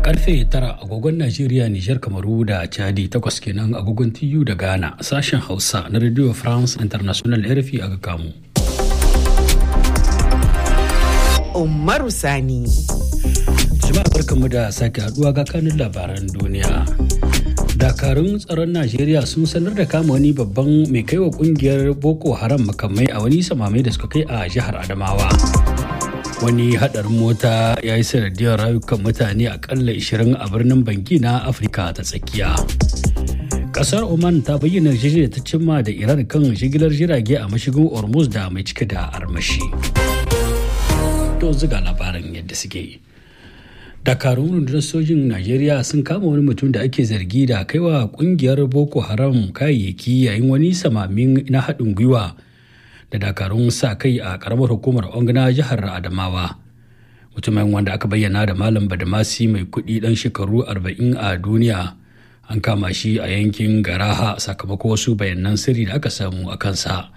karfe tara agogon Najeriya, Nijar, Kamaru da Chadi takwas kenan agogon TU da Ghana sashen Hausa na Radio France International RFI aka kamu. Umaru Sani. Jama'a barkanmu da sake haduwa ga kanun labaran duniya. Dakarun tsaron Najeriya sun sanar da kama wani babban mai kaiwa kungiyar Boko Haram makamai a wani samamai da suka kai a jihar Adamawa. wani hadarin mota ya yi sanadiyar rayukan mutane akalla 20 a birnin bangi na afirka ta tsakiya kasar oman ta bayyana yarjejeniyar ta cimma da iran kan jigilar jirage a mashigin hormuz da mai cike da armashi to ziga labaran yadda suke dakarun rundunar sojin najeriya sun kama wani mutum da ake zargi da kaiwa kungiyar boko haram kayayyaki yayin wani samamin na haɗin gwiwa da dakarun sa kai a karamar hukumar ongana jihar adamawa mutumin wanda aka bayyana da malam badamasi mai kudi dan shekaru 40 a duniya an kama shi a yankin garaha sakamakon wasu bayanan sirri da aka samu a kansa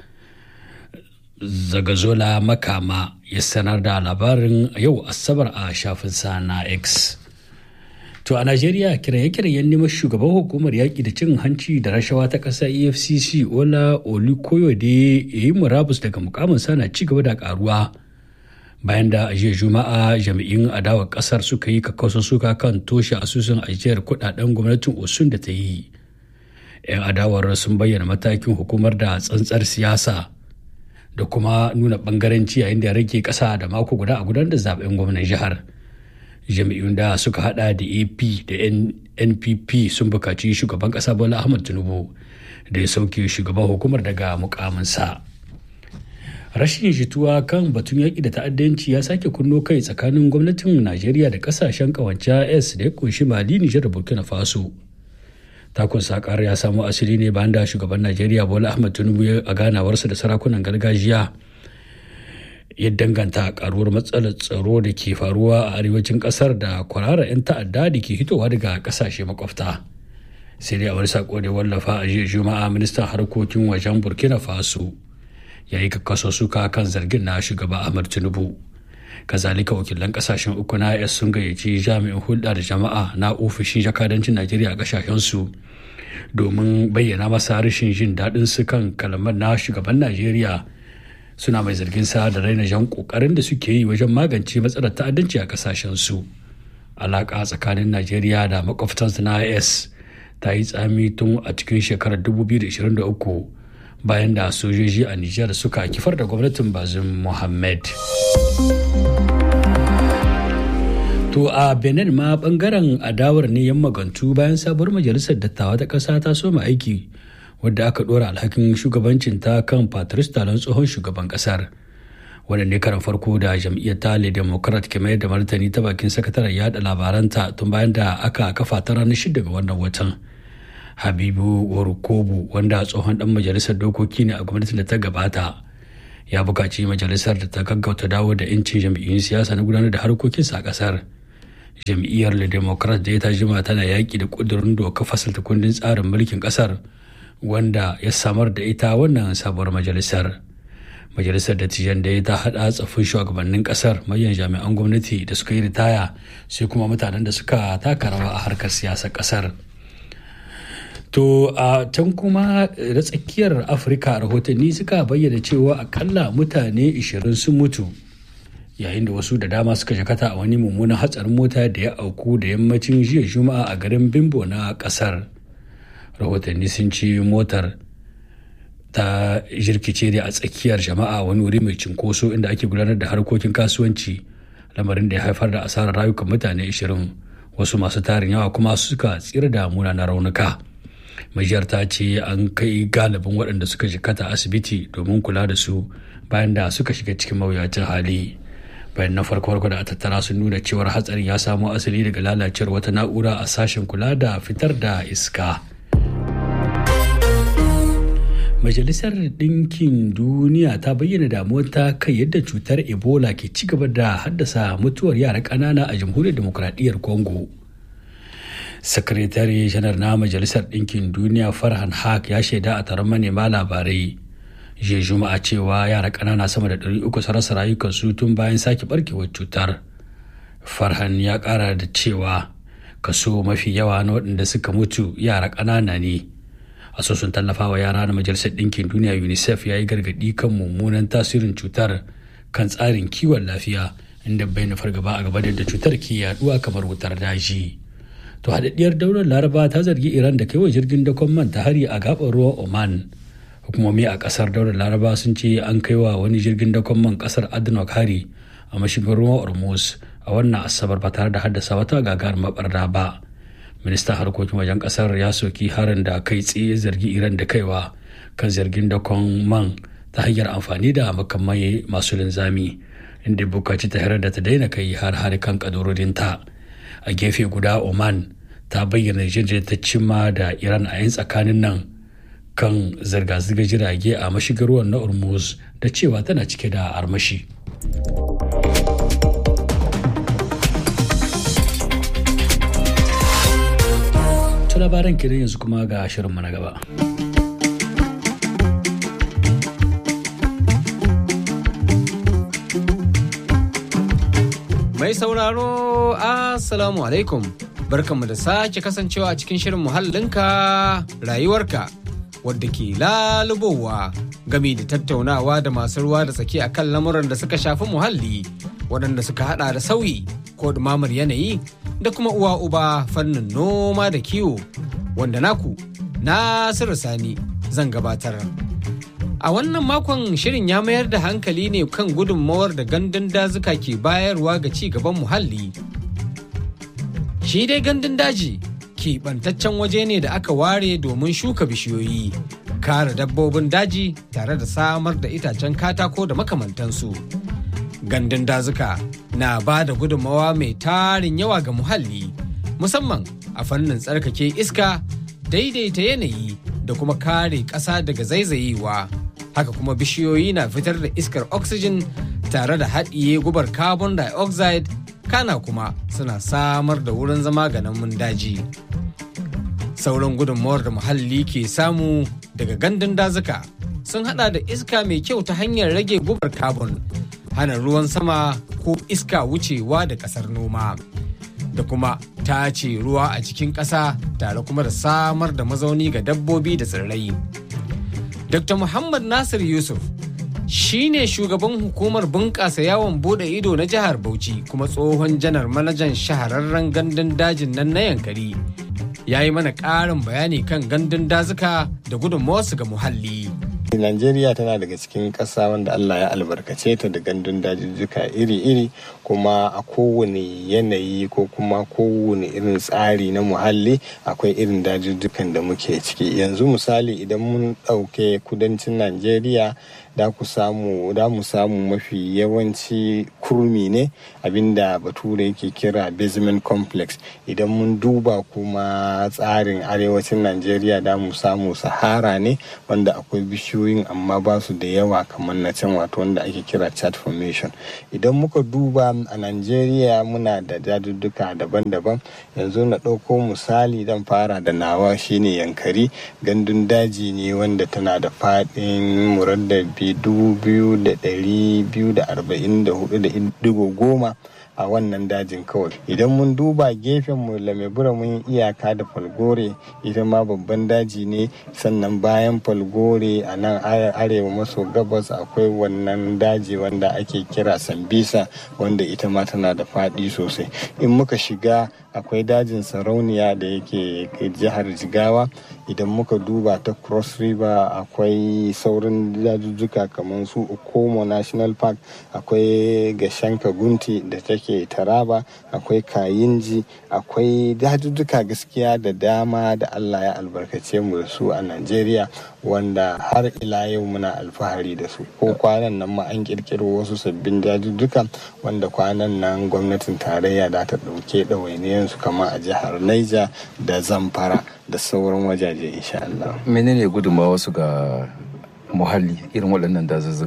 zagazola makama ya sanar da labarin yau asabar a shafinsa na x To a Najeriya kiraye-kirayen neman shugaban hukumar yaƙi da cin hanci da rashawa ta ƙasa EFCC Ola Olukoyode ya yi murabus daga mukamin na ci gaba da ƙaruwa bayan da a jiya Juma'a jami'in adawar ƙasar suka yi kakkausa suka kan toshe asusun ajiyar kuɗaɗen gwamnatin Osun da ta yi. 'Yan adawar sun bayyana matakin hukumar da tsantsar siyasa da kuma nuna ɓangaranci yayin da ya rage ƙasa da mako guda a gudanar da zaben gwamnan jihar. jami'un da suka hada da ap da npp sun bukaci shugaban kasa bola ahmad tinubu da ya sauke shugaban hukumar daga mukaminsa rashin jituwa kan batun yaƙi da ta'addanci ya sake kunno kai tsakanin gwamnatin najeriya da kasashen kawance s da ya kunshi mali nijar da burkina faso takun sakar ya samo asali ne bayan da shugaban najeriya bola ahmad tinubu a ganawarsa da sarakunan gargajiya ya danganta karuwar matsalar tsaro da ke faruwa a arewacin kasar da kwararra 'yan ta'adda da ke hitowa daga kasashe makwabta sai dai a wani sako da wallafa a jiya juma'a ministan harkokin wajen burkina faso ya yi kakkaso suka kan zargin na shugaba ahmad tinubu kazalika wakilan kasashen uku na es sun gayyaci jami'in hulɗa da jama'a na ofishin jakadancin najeriya a kasashensu domin bayyana masa rashin jin daɗin su kan kalamar na shugaban najeriya suna mai zargin sa da raina jan kokarin da suke yi wajen magance matsalar ta'addanci a kasashen su alaka tsakanin najeriya da makwabtansa na is ta yi tsami tun a cikin shekarar 2023 bayan da sojoji a nijar suka kifar da gwamnatin bazin muhammad To a Benin ma bangaren adawar ne yan magantu bayan sabuwar majalisar dattawa ta ƙasa ta soma aiki wadda aka dora alhakin shugabancin ta kan patrice talon tsohon shugaban kasar wadda ne karan farko da jam'iyyar tale democrat ke mayar da martani ta bakin sakataren yada labaranta tun bayan da aka kafa ta ranar shida ga wannan watan habibu warukobu wanda tsohon dan majalisar dokoki ne a gwamnatin da ta gabata ya buƙaci majalisar da ta gaggauta dawo da 'yancin jam'iyyun siyasa na gudanar da harkokinsa a kasar jam'iyyar le democrat da ya jima tana yaƙi da ƙudurin doka fasalta kundin tsarin mulkin kasar wanda ya samar da ita wannan sabuwar majalisar majalisar dattijan da ya ta hada tsaffin shugabannin kasar manyan jami'an gwamnati da suka yi ritaya sai kuma mutanen da suka taka rawa a harkar siyasar kasar to a can kuma da tsakiyar afirka rahotanni suka bayyana cewa akalla mutane 20 sun mutu yayin da wasu da dama suka jakata a wani mummunan hatsarin mota da ya auku da yammacin jiya juma'a a garin bimbo na kasar rahotanni sun ce motar ta jirkice da a tsakiyar jama'a wani wuri mai cinkoso inda ake gudanar da harkokin kasuwanci lamarin da ya haifar da asarar rayukan mutane 20 wasu masu tarin yawa kuma suka tsira da munanan raunuka majiyar ta ce an kai galibin waɗanda suka jikata asibiti domin kula da su bayan da suka shiga cikin mawuyacin hali bayan na farko da a tattara sun nuna cewar hatsarin ya samo asali daga lalacewar wata na'ura a sashen kula da fitar da iska Majalisar Ɗinkin Duniya ta bayyana damuwar ta kai yadda cutar Ebola ke ci gaba da haddasa mutuwar yara ƙanana a Jamhuriyar Demokuraɗiyyar Congo. Sakatare janar na Majalisar Ɗinkin Duniya Farhan Haq ya shaida a taron manema labarai jiya Juma'a cewa yara ƙanana sama da ɗari uku su rasa rayukansu tun bayan sake barkewar cutar. Farhan ya ƙara da cewa kaso mafi yawa na waɗanda suka mutu yara ƙanana ne asusun tallafawa yara na majalisar ɗinkin duniya unicef ya yi gargaɗi kan mummunan tasirin cutar kan tsarin kiwon lafiya inda bai na fargaba a gaba da cutar ke yaduwa kamar wutar daji to haɗaɗɗiyar daular laraba ta zargi iran da kai wa jirgin dakon man ta hari a gaɓar ruwan oman hukumomi a ƙasar daular laraba sun ce an kai wa wani jirgin dakon man ƙasar adnok hari a mashigin ruwan ormuz a wannan asabar ba tare da haddasa wata gagar mabarda ba ministan harkokin wajen kasar ya soki harin da kai tsaye zargi iran da kaiwa kan zargin dakon man ta hanyar amfani da makamai masu linzami inda bukaci ta da ta daina kai har har kan kadurorinta a gefe guda oman ta bayyana jirgin ta cimma da iran a yin tsakanin nan kan zirga-zirgar jirage a mashigar ruwan na hormuz da cewa tana cike da armashi. labaran kiran yanzu kuma ga shirinmu na gaba. Mai sauraro, Assalamu alaikum. Barkanmu da sake kasancewa a cikin shirin muhallinka rayuwarka wadda ke lalubowa gami da tattaunawa da masu ruwa da tsaki akan lamuran da suka shafi muhalli waɗanda suka hada da sauyi ko ɗumamar yanayi da kuma uwa uba fannin noma da kiwo wanda naku Nasiru Sani zan gabatar. A wannan makon shirin ya mayar da hankali ne kan gudunmawar da gandun dazuka ke bayarwa ga ci gaban muhalli. Shi dai gandun daji keɓantaccen waje ne da aka ware domin shuka bishiyoyi, kare dabbobin daji tare da samar da itacen katako da makamantansu. Gandun dazuka na ba da gudunmawa mai tarin yawa ga muhalli, musamman a fannin tsarkake iska, daidaita yanayi da kuma kare ƙasa daga zaizayewa. haka kuma bishiyoyi na fitar da iskar oxygen tare da haɗiye gubar carbon dioxide kana kuma suna samar da wurin zama ga namun daji sauran gudunmawar da muhalli ke samu daga gandun dazuka sun hada da iska mai kyau ta hanyar rage gubar carbon hana ruwan sama ko iska wucewa da ƙasar noma da kuma tace ruwa a cikin ƙasa tare kuma da samar da mazauni ga dabbobi da tsirrai Dr. Muhammad Nasir Yusuf shi ne shugaban hukumar bunƙasa yawon bude ido na jihar Bauchi kuma tsohon janar manajan shahararren gandun dajin nan na yankari. Ya yi mana ƙarin bayani kan gandun dazuka da gudunmawarsu ga muhalli. Najeriya tana daga cikin ƙasa wanda Allah ya albarkace ta da gandun dajijjuka iri-iri kuma a kowane yanayi ko kuma kowane irin tsari na muhalli akwai irin dajijjukan da muke ciki yanzu misali idan mun ɗauke kudancin Najeriya da ku samu da mu samu mafi yawanci kurmi ne abinda bature yake kira basement complex idan mun duba kuma tsarin arewacin Najeriya da mu samu sahara ne wanda akwai bishiyu bishiyoyin amma ba su da yawa kamar na can wato wanda ake kira chat formation idan muka duba a Najeriya muna da jadudduka daban-daban yanzu na ɗauko misali dan fara da nawa shine yankari gandun daji ne wanda tana da faɗin muraddabi dubu biyu da ɗari biyu da arba'in da hudu da digo goma a wannan dajin kawai idan mun duba gefen mu lamebura mun iyaka da falgore ita ma babban daji ne sannan bayan falgore a nan arewa maso gabas akwai wannan daji wanda ake kira sambisa wanda ita ma tana da faɗi sosai in muka shiga akwai dajin sarauniya da yake jihar jigawa idan muka duba ta cross river akwai saurin dajujjuka kamar su okomo national park akwai gashanka gunti da take taraba akwai kayinji akwai dajujjuka gaskiya da dama da allah ya albarkace mu da su a najeriya wanda har ila yau muna alfahari da su ko kwanan nan ma an kirkiro wasu sabbin dajujjuka wanda kwanan nan gwamnatin tarayya da ta ɗauke ɗawainiyansu kamar a jihar Niger da Zamfara da sauran wajaje insha Allah. Menene gudunmawa wasu ga muhalli irin waɗannan dazuzzuka?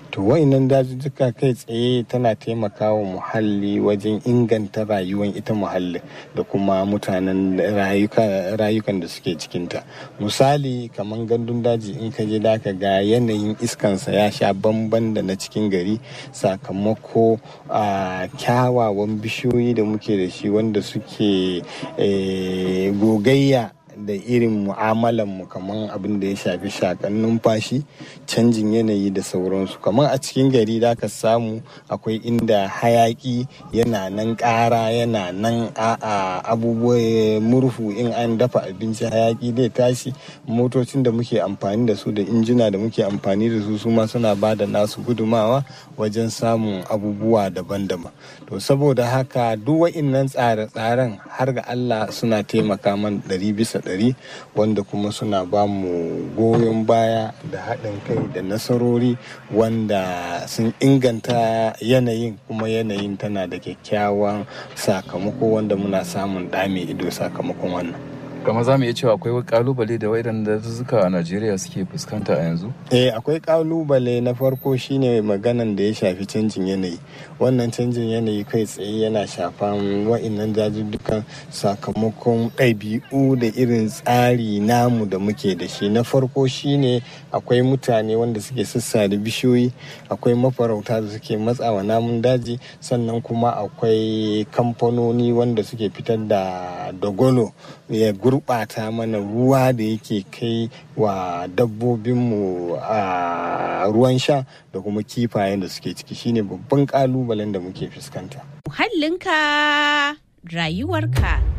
to wa'innan dazuzzuka kai tsaye tana taimakawa muhalli wajen inganta rayuwar ita muhalli da kuma mutanen rayukan da suke cikinta misali kamar gandun daji in ka je da ka ga yanayin iskansa ya sha bamban da na cikin gari sakamako a kyawawan bishiyoyi da muke da shi wanda suke gogayya da irin mu'amalan mu kamar abin da ya shafi shakan numfashi canjin yanayi da sauransu kamar a cikin gari da ka samu akwai inda hayaki yana nan ƙara yana nan a abubuwa murhu in an dafa abinci hayaki zai tashi motocin da muke amfani da su da injina da muke amfani da su su ma suna ba da nasu gudumawa wajen samun abubuwa daban-daban to saboda haka duk wa'innan tsare-tsaren har ga Allah suna taimaka man ɗari bisa ɗari wanda kuma suna ba mu goyon baya da haɗin kai da nasarori wanda sun inganta yanayin kuma yanayin tana da kyakkyawan sakamako wanda muna samun ɗame ido sakamakon wannan kamar za mu iya cewa akwai kalubale da waɗanda dazuzzuka a najeriya suke fuskanta a yanzu eh akwai kalubale na farko shine maganan da ya shafi canjin yanayi wannan canjin yanayi kai tsaye yana shafan wa'innan dazuzzukan sakamakon ɗabi'u da irin tsari namu da muke da shi na farko shine akwai mutane wanda suke sassare bishiyoyi akwai mafarauta da suke matsawa namun daji sannan kuma akwai kamfanoni wanda suke fitar da dogolo ya gurɓata mana ruwa da yake kai wa dabbobinmu a ruwan sha da kuma kifayen da suke ciki shine babban kalubalen da muke fuskanta. Muhallinka rayuwarka.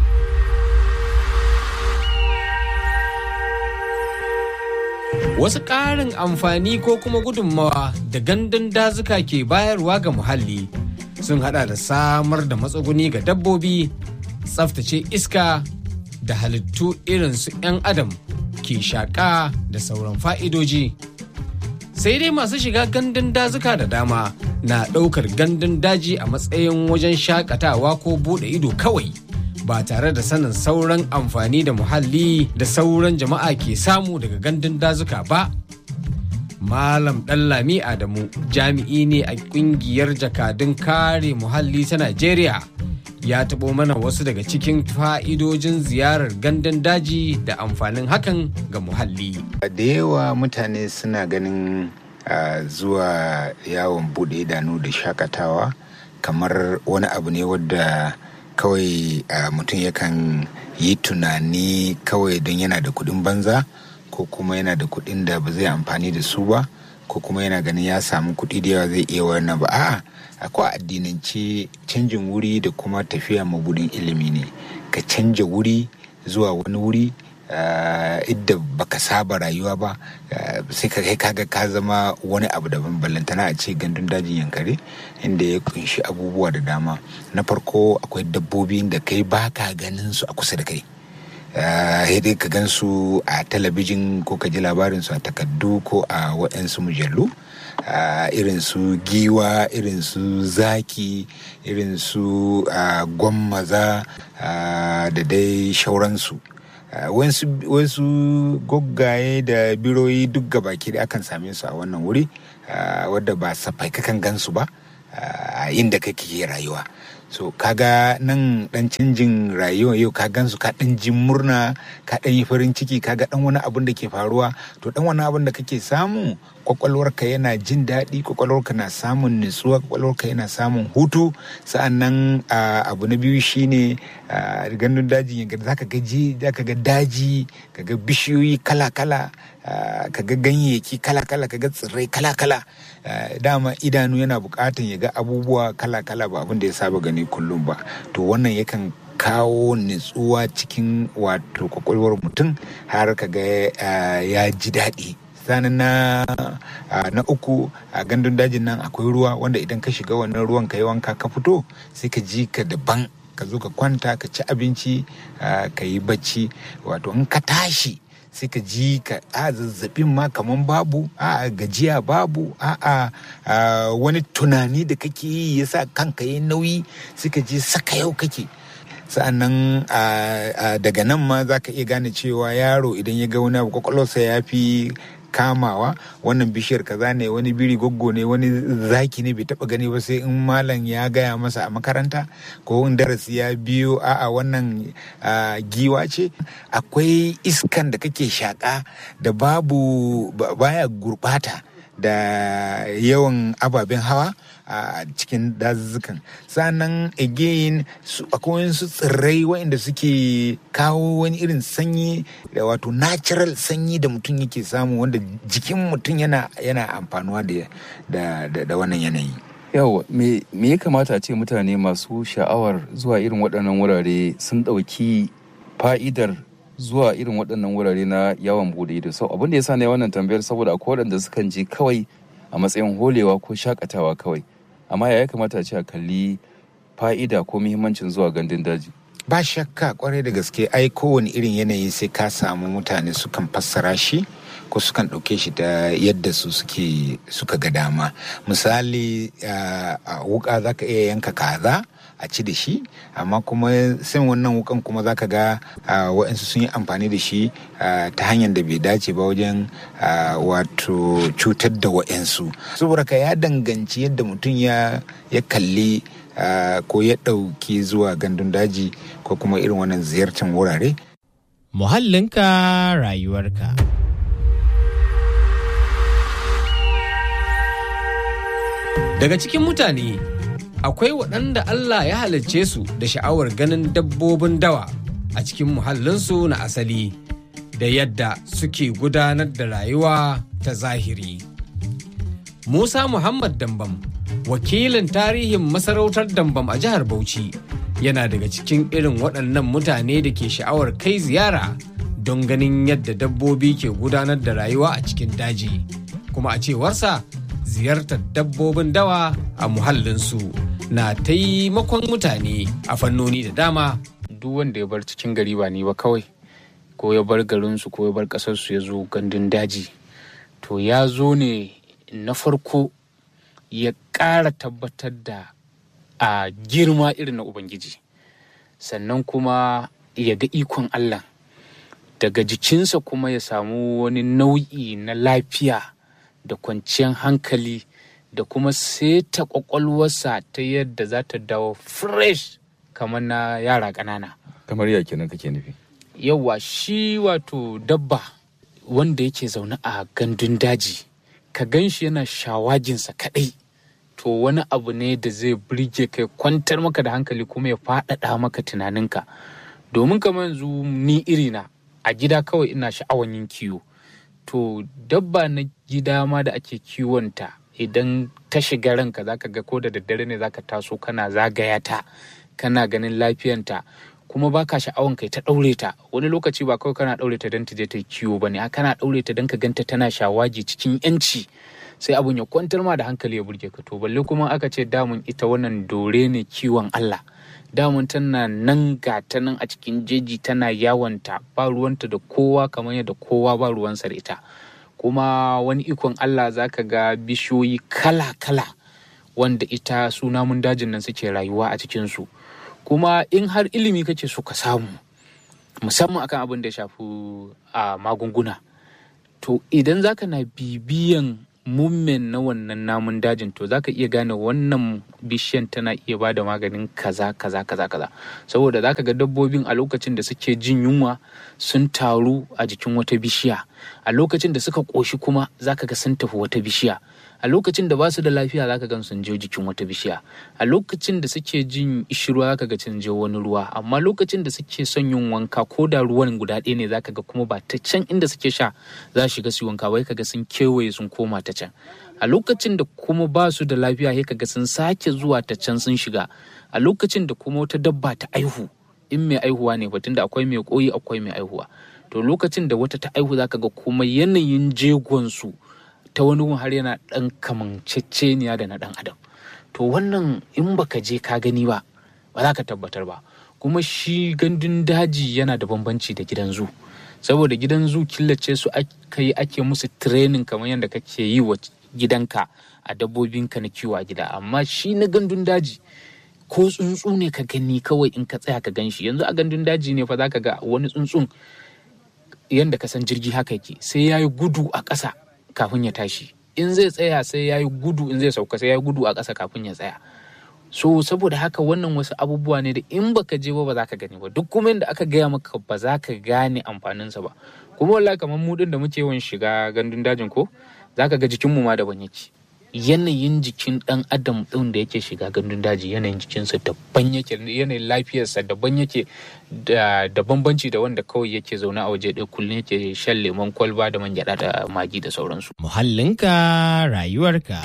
Wasu ƙarin amfani ko kuma gudunmawa da gandun dazuka ke bayarwa ga muhalli sun hada da samar da matsuguni ga dabbobi, tsaftace iska da halittu irin su 'yan adam ke shaƙa da sauran fa'idoji. Sai dai masu shiga gandun dazuka da dama na ɗaukar gandun daji a matsayin wajen shakatawa ko buɗe ido kawai ba tare da sanin sauran amfani da muhalli da sauran jama'a ke samu daga gandun dazuka ba. Malam Ɗanlami Adamu jami'i ne a ƙungiyar jakadun kare muhalli ta Najeriya. ya taɓo mana wasu daga cikin fa'idojin ziyarar gandun daji da amfanin hakan ga muhalli. Da yawa mutane suna ganin uh, zuwa yawon buɗe idanu da shakatawa kamar wani abu ne wadda kawai uh, mutum yakan yi tunani kawai don yana da kuɗin banza ko kuma yana da kuɗin da ba zai amfani da su ba ko kuma yana ganin ya samu kuɗi da yawa zai iya wannan ba a'a akwai addinance canjin wuri da kuma tafiya mabudin ilimi ne ka canja wuri zuwa wani wuri idda baka saba rayuwa ba sai ka kai kaga ka zama wani abu daban ballantana a ce gandun dajin yankare inda ya kunshi abubuwa da dama na farko akwai dabbobi da kai baka ganin su a kusa da kai dai ka gan su a talabijin ko ka ji labarin su a takardu ko a waɗansu mujallu Uh, irin su giwa irin su zaki irin su uh, gwammaza uh, da dai shauransu wasu goggaye da biroyi duk gabaki da akan same su a wannan wuri wadda ba safai kakan gansu ba a inda kake rayuwa so kaga nan dan canjin rayuwa yau ka gansu ka dan jin murna ka dan yi farin ciki kaga dan wani abun da ke faruwa to dan wani abun da kake samu kwakwalwarka yana jin daɗi kwakwalwarka na samun nutsuwa kwakwalwarka yana samun hutu sa'annan abu na biyu shine gandun daji zaka ga zaka ga daji kaga bishiyoyi kala-kala kaga ganyayyaki kala-kala kaga tsirrai kala-kala dama idanu yana bukatan ya ga abubuwa kala-kala ba abin da ya saba gani kullum ba to wannan yakan kawo nutsuwa cikin wato kwakwalwar mutum har kaga ya ji daɗi sanin na na uku a gandun dajin nan akwai ruwa wanda idan ka shiga wannan ruwan ka yi wanka ka fito sai ka ji ka daban ka zo ka kwanta ka ci abinci ka yi bacci wato in ka tashi sai ka ji ka a zazzabin ma kaman babu a gajiya babu a wani tunani da kake yi yasa kanka yi nauyi sai ka ji saka yau kake sa'annan daga nan ma za ka iya gane cewa yaro idan ya ga wani abu kwakwalwarsa ya fi kamawa wannan bishiyar kaza ne wani biri goggo ne wani zaki ne bai taba gani ba sai in malam ya gaya masa a makaranta ko in darasi ya biyo a'a wannan giwa ce akwai iskan da kake shaka da babu baya gurbata da yawan ababen hawa a cikin dazuzzukan sannan again akwai wasu tsirrai waɗanda suke kawo wani irin sanyi da wato natural sanyi da mutum yake samu wanda jikin mutum yana yana amfanuwa da da wannan yanayi yawa me ya kamata a ce mutane masu sha'awar zuwa irin waɗannan wurare sun ɗauki fa'idar zuwa irin waɗannan wurare na yawon bude ido sau abin da ya sa ne wannan tambayar saboda akwai waɗanda sukan je kawai a matsayin holewa ko shakatawa kawai amma ya kamata a ce a kalli fa'ida ko muhimmancin zuwa gandun daji ba shakka kwarai da gaske ai kowane irin yanayi sai ka samu mutane sukan fassara shi ko sukan ɗauke shi da yadda su suke suka ga dama misali a wuka za ka iya yanka kaza a ci da shi amma kuma sai wannan wukan kuma za ka ga waɗansu sun yi amfani da shi ta hanyar da bai dace ba wajen wato cutar da waɗansu saboda ka ya danganci yadda mutum ya kalli ko ya ɗauki zuwa gandun daji ko kuma irin wannan ziyartar wurare muhallinka rayuwarka Daga cikin mutane akwai waɗanda Allah ya halicce su da sha'awar ganin dabbobin dawa a cikin muhallinsu na asali da yadda suke gudanar da rayuwa ta zahiri. Musa Muhammad Dambam, wakilin tarihin masarautar Dambam a jihar Bauchi, yana daga cikin irin waɗannan mutane da ke sha'awar kai ziyara don ganin yadda dabbobi ke gudanar da rayuwa a cikin daji. Kuma a cewarsa, ziyartar dabbobin dawa a muhallinsu na taimakon mutane a fannoni da dama. Duk wanda ya bar cikin gari ba ni ba kawai, ko ya bar garinsu ko ya bar ƙasarsu ya zo gandun daji. To ya zo ne na farko ya ƙara tabbatar da a girma irin na Ubangiji. Sannan kuma ya ga ikon Allah. Daga jikinsa kuma ya samu wani nau'i na lafiya. da kwanciyar hankali da kuma seta kwakwalwarsa ta yadda za ta dawo fresh kamar na yara ƙanana. kamar ya kenan kake nufi Yawwa shi wato dabba wanda yake zaune a gandun daji ka gan shi yana shawaginsa kaɗai to wani abu ne da zai birge kai kwantar maka da hankali kuma ya faɗaɗa maka tunaninka domin kamar yanzu ni irina a gida kawai ina sha'awan yin kiwo to dabba na gida ma da ake kiwonta idan ta shiga ranka zaka ga ko da daddare ne zaka taso kana zagaya ta kana ganin lafiyanta kuma baka sha'awan kai ta ɗaure ta wani lokaci ba kawai kana ɗaure ta don ta je ta kiwo ba ne kana ɗaure ta don ka ganta tana shawagi cikin yanci sai abun ya kwantar ma da hankali ya burge ka to balle kuma aka ce damun ita wannan dore ne kiwon Allah damun tana nan ga ta nan a cikin jeji tana yawanta ba ruwanta da kowa kamar yadda kowa ba ruwansa da ita kuma wani ikon Allah zaka ga bishiyoyi kala-kala wanda ita su namun dajin nan suke rayuwa a cikinsu kuma in har ilimi kake so ka samu musamman akan abin da ya shafi a magunguna to idan zaka na bibiyan mummen na wannan namun dajin to zaka iya gane wannan bishiyan tana iya ba da maganin kaza kaza kaza kaza saboda zaka ga dabbobin a lokacin da suke jin yunwa sun taru a jikin wata bishiya a lokacin da suka ƙoshi kuma zaka ga sun tafi wata bishiya a lokacin da ba su da lafiya zaka gan sun je jikin wata bishiya a lokacin da suke jin ishirwa zaka ga sun je wani ruwa amma lokacin da suke son yin wanka ko da ruwan guda ɗaya ne zaka ga kuma ba ta can inda suke sha za su shiga su wanka bai kaga sun kewaye sun koma ta can a lokacin da kuma ba su da lafiya sai kaga sun sake zuwa ta can sun shiga a lokacin da kuma wata dabba ta aihu in mai aihuwa ne batun da akwai mai koyi akwai mai aihuwa to lokacin da wata ta aihu zaka ga kuma yanayin jegon su ta wani gun har yana ɗan kamanceceniya da na ɗan adam to wannan in baka je ka gani ba ba za ka tabbatar ba kuma shi gandun daji yana da bambanci da gidan zu saboda gidan zu killace su aka yi ake musu training kamar yadda kake yi wa gidanka a dabbobinka na kiwo a gida amma shi na gandun daji ko tsuntsu ne ka gani kawai in ka tsaya ka gan shi yanzu a gandun daji ne fa za ka ga wani tsuntsun yadda ka san jirgi haka yake sai ya yi gudu a ƙasa kafin ya tashi in zai tsaya sai ya yi gudu in zai sauka sai ya yi gudu a ƙasa kafin ya tsaya so saboda haka wannan wasu abubuwa ne da in baka je ba ba za ka gani ba duk kuma inda aka gaya maka ba za ka gane amfaninsa ba kuma wallahi kamar mu din da muke yawan shiga gandun dajin ko za ka ga jikinmu ma daban yake yanayin jikin dan adam din da yake shiga gandun daji yanayin jikinsa daban yake yanayin lafiyarsa daban yake da da bambanci da wanda kawai yake zaune a waje ɗaya kullum yake shan lemon kwalba da man gyaɗa da magi da sauransu Muhallinka rayuwarka.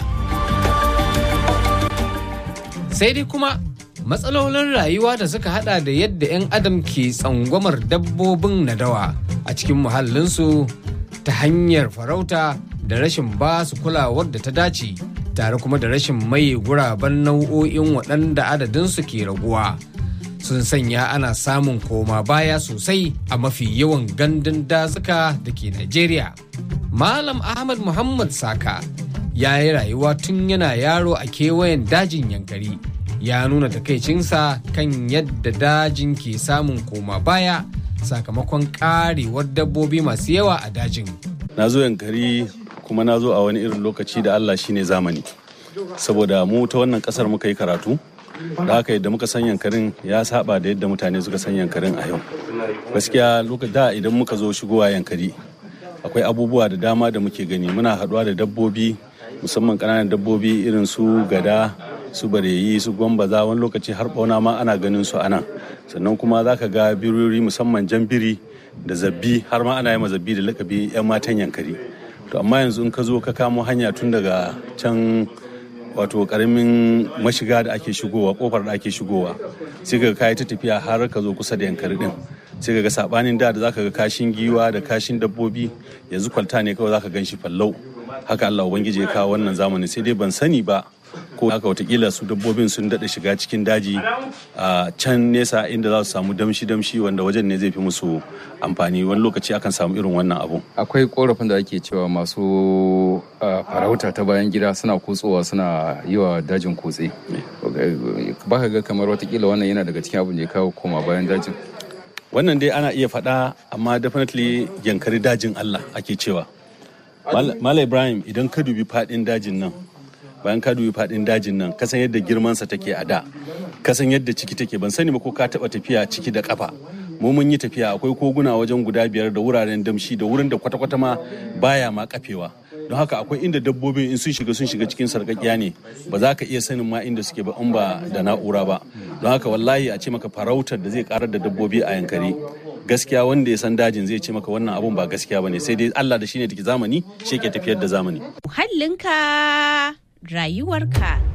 sai dai kuma matsalolin rayuwa da suka hada da yadda 'yan adam ke tsangwamar dabbobin nadawa a cikin muhallinsu ta hanyar farauta da rashin ba su kulawar da ta dace tare kuma da rashin maye guraben nau'o'in waɗanda adadinsu ke raguwa sun sanya ana samun koma baya sosai a mafi yawan gandun dazuka da ke Najeriya. Malam Ahmad Muhammad Saka ya yi rayuwa tun yana yaro a kewayen dajin yankari ya nuna takaicinsa kan yadda dajin ke samun koma baya sakamakon karewar dabbobi masu yawa a dajin. na zo yankari kuma na zo a wani irin lokaci da Allah shine zamani saboda mu ta wannan kasar muka yi karatu da haka yadda muka san yankarin ya saba da yadda mutane suka san yankarin a yau gaskiya lokacin da idan muka zo shigowa yankari akwai abubuwa da dama da muke gani muna haɗuwa da dabbobi musamman ƙananan dabbobi irin su gada su bareyi su gwambaza wani lokaci har bauna ma ana ganin su anan sannan kuma za ka ga birori musamman jan biri da zabbi har ma ana yi ma zabbi da lakabi 'yan matan yankari to amma yanzu in ka zo ka kamo hanya tun daga can wato karamin mashiga da ake shigowa kofar da ake shigowa sai ka kayi ta tafiya har ka zo kusa da yankari din sai ka ga sabanin da da zaka ga kashin giwa da kashin dabbobi yanzu kwalta ne kawai zaka gan shi fallau haka Allah ubangiji ya kawo wannan zamanin sai dai ban sani ba ko haka watakila su dabbobin sun daɗa shiga cikin daji a can nesa inda za su samu damshi-damshi wanda wajen ne zai fi musu amfani wani lokaci akan samu irin wannan abu akwai korafin da ake cewa masu ah, farauta ta bayan gida suna kutsowa suna yi wa dajin kutse ba ka ga kamar watakila wannan yana daga cikin abin da ya kawo koma bayan dajin wannan dai ana iya faɗa amma definitely yankari dajin Allah ake cewa Mal- Malam Ibrahim idan ka dubi faɗin dajin nan bayan ka dubi faɗin dajin nan kasan yadda girmansa take a da kasan yadda ciki take ban sani ba ko ka taɓa tafiya ciki da ƙafa mu mun yi tafiya akwai koguna wajen guda biyar da wuraren damshi da wurin da kwata-kwata ma baya ma kafewa don haka akwai inda dabbobin in sun shiga sun shiga cikin sarƙaƙiya ne ba za ka iya sanin ma inda suke ba in ba da na'ura ba don haka wallahi a ce maka farautar da zai karar da dabbobi a yankari gaskiya wanda ya san dajin zai ce maka wannan abun ba gaskiya bane sai dai Allah da shine take zamani shi ke tafiyar da zamani Muhallinka rayuwarka.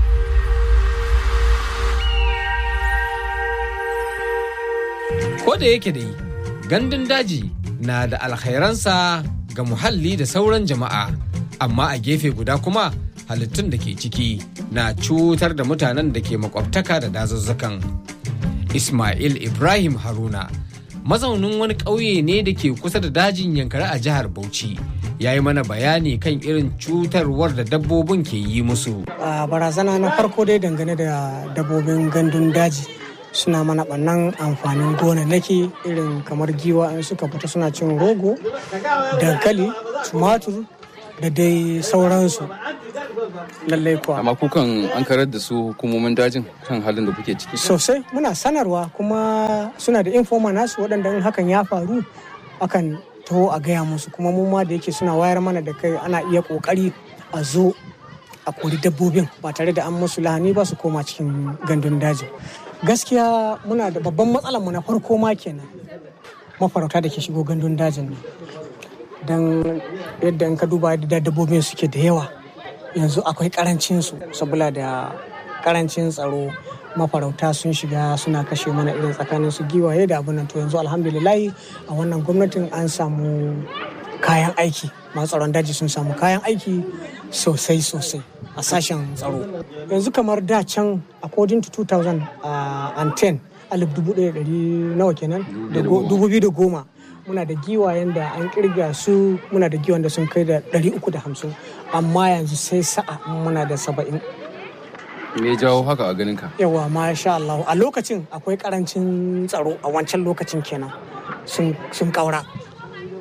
Ko da yake dai gandun daji na da alkhairansa ga muhalli da sauran jama'a, amma a gefe guda kuma halittun da ke ciki na cutar da mutanen da ke makwabtaka da dazuzzukan. Ismail Ibrahim Haruna, mazaunin wani ƙauye ne da ke kusa da dajin yankari a jihar Bauchi, ya yi mana bayani kan irin cutarwar da dabbobin ke yi musu. a barazana na farko dai dangane da dabbobin gandun daji suna mana ɓannan amfanin gonannaki irin kamar giwa in suka fita suna cin rogo dankali tumatur da dai sauransu lallai kuwa amma kukan an karar da su hukumomin dajin kan halin da kuke ciki sosai muna sanarwa kuma suna da informa nasu waɗanda in hakan ya faru akan taho a gaya musu kuma mu ma da yake suna wayar mana da kai ana iya ƙoƙari a zo a kori dabbobin ba tare da an musu lahani ba su koma cikin gandun daji gaskiya muna da babban matsalar mu na farko ma kenan mafarauta da ke shigo gandun dajin nan don yadda in ka duba yadda dabbobin suke da yawa yanzu akwai karancin su saboda da karancin tsaro mafarauta sun shiga suna kashe mana irin tsakanin su giwaye da abin nan to yanzu alhamdulillahi a wannan gwamnatin an samu kayan aiki masu tsaron daji sun samu kayan aiki sosai sosai a sashen tsaro yanzu kamar da can according to 2010 alif dubu ɗaya ɗari nawa kenan da go- dubu biyu da goma muna da giwayen da an kirga su muna da giwayen da sun kai da ɗari uku da hamsin amma yanzu sai sa'a muna da saba'in me ya jawo haka a ganin ka yawa masha Allah a lokacin akwai karancin tsaro a wancan lokacin kenan sun sun kaura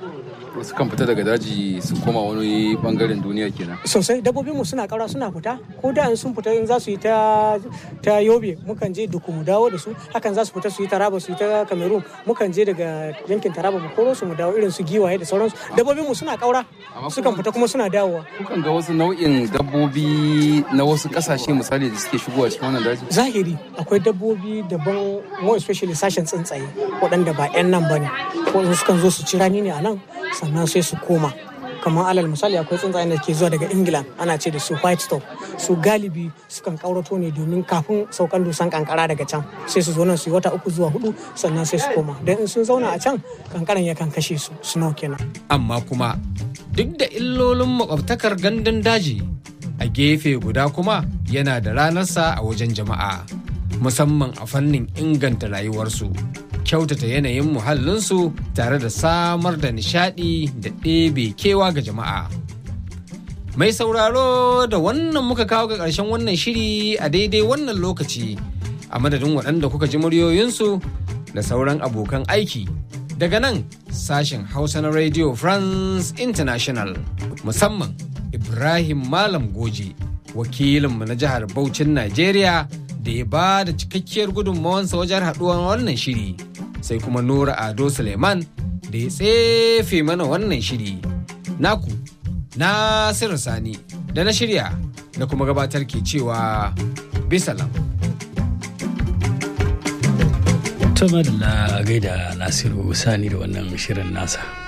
Wasu kan fita daga daji su koma wani bangaren duniya kenan. sosai dabbobinmu suna ƙaura suna fita ko da in sun fita in za su yi ta ta yobe mukan je duku mu dawo da su hakan za su fita su yi taraba su yi ta cameroon mukan je daga yankin taraba mu koro su mu dawo irin su giwaye da sauransu dabbobinmu suna ƙaura sukan fita kuma suna dawowa Kukan ga wasu nau'in dabbobi na wasu kasashe misali da suke shigowa cikin wannan daji. zahiri akwai dabbobi daban more especially sashen tsuntsaye waɗanda ba 'yan nan ba ne waɗanda sukan zo su ci rani ne a nan sannan sai su koma kamar alal misali akwai tsuntsayen da ke zuwa daga ingila ana ce da su white stop su galibi sukan kaurato ne domin kafin saukan dusan kankara daga can sai su zo nan su yi wata uku zuwa hudu sannan sai su koma don in sun zauna a can kankaran yakan kashe su snow kenan amma kuma duk da illolin makwabtakar gandun daji a gefe guda kuma yana da ranarsa a wajen jama'a musamman a fannin inganta rayuwarsu kyautata yanayin muhallinsu tare da samar da nishadi da ɗebe kewa ga jama'a mai sauraro da wannan muka kawo ga ƙarshen wannan shiri a daidai wannan lokaci a madadin waɗanda kuka ji muryoyinsu da sauran abokan aiki daga nan sashen hausa na radio france international musamman ibrahim malam goji wakilinmu na jihar Bauchin najeriya da ya ba da cikakkiyar gudunmawansa wajen haɗuwar wannan shiri sai kuma nura ado suleiman da ya tsefe mana wannan shiri naku nasiru sani da na shirya da kuma gabatar ke cewa bisalam Tuma da gaida Nasiru Sani da wannan shirin nasa.